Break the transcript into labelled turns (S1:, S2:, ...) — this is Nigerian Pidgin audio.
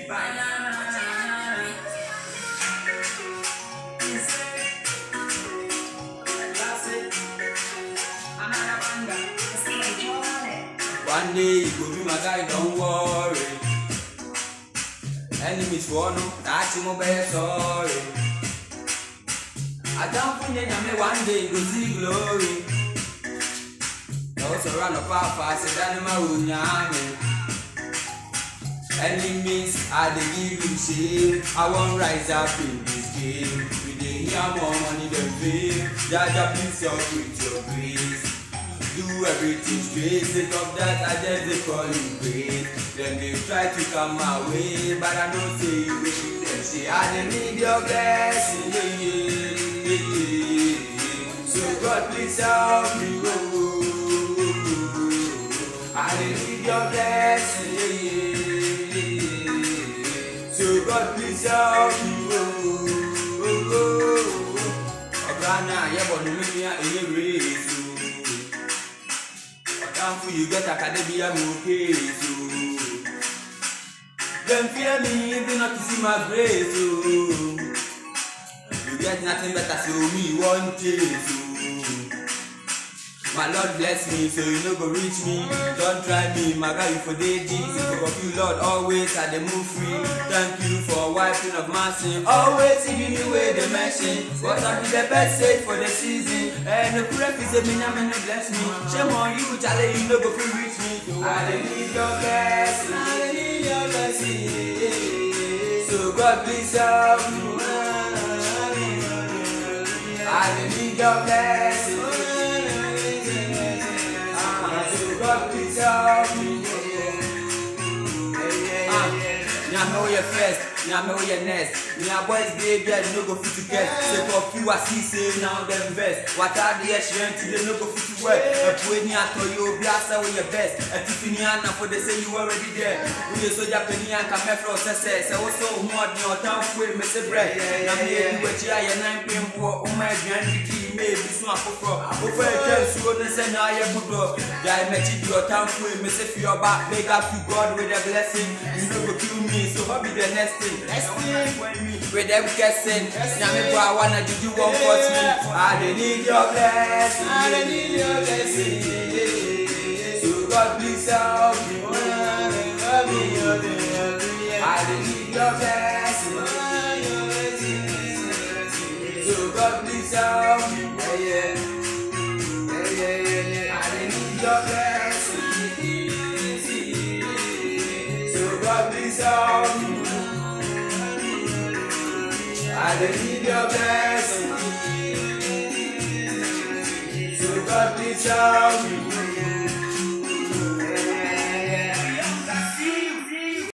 S1: One day you go be my guy, don't worry. Enemies for no, that's mo be sorry. I don't think that one day you go see glory. No surround of papa, say that my unyame. Enemies, I dey give you shame. I won't rise up in this game. We dey hear more money than fame. Jaja, please help with your grace. Do everything straight, sake of that I just dey call you great. Dem dey try to come my way, but I know say you will. Dem say I dey need your blessing, yeah, yeah, yeah, yeah. So God please help me, oh, oh, oh, oh. I dey need your blessing, yeah, yeah, yeah, yeah. So God please help me, oh, oh, oh, oh. Ọ̀gá náà yẹ bọ̀ ní mímí ẹ̀yẹ rèé so. Down for you get academia okay so Them fear me even not to see my grace oh You get nothing better so me one chase oh My Lord bless me so you no go reach me Don't try me my guy you for day deep Because of you Lord always I dey move free Thank you for wiping of my sin Always giving me way the mention But I be the best safe for the season And the prayer is a me and bless me Shame on you Charlie you no go fit reach me I dey need your blessing I dey need your blessing So God please help me I dey need your blessing Ah, So God please help me Ah, Nyame wo yɛ first, nyame wo yɛ next. Nya boys dey there, no go fit to get. Say for few I see say now them best. Wata de yɛ hyerɛn ti dey no go fit to wear. Ɛpue ni atɔ yi obi asa wo yɛ best. Ɛtifi ni anafo de say you already there. Woyɛ soja panyin anka mɛfrɛ ɔsɛsɛ. Sɛ woso ohun ɔden ɔtanfo emi se brɛ. Na mi yɛ bi w'akyi ayɛ nan pin boɔ. Ɔmo aduane didi ime ebi so afoforɔ. Wofɛ ɛtwa nsuo ne nsa na ayɛ budɔ. Gyae m'akyi di ɔtanfo emi se fi ɔba. Big up to God with a blessing. You no go kill me, so what be the next thing? Next thing, with them guessing. Nyame boy, I wanna do you one for me. I dey need your blessing. I dey need your blessing. So God please help me. Help me, help me, help me. I dey need your blessing. So God please help me. Yeah, yeah. Yeah, yeah, yeah, yeah. I dey need your blessing. So God please help me. I dey need your blessing. So God please help me.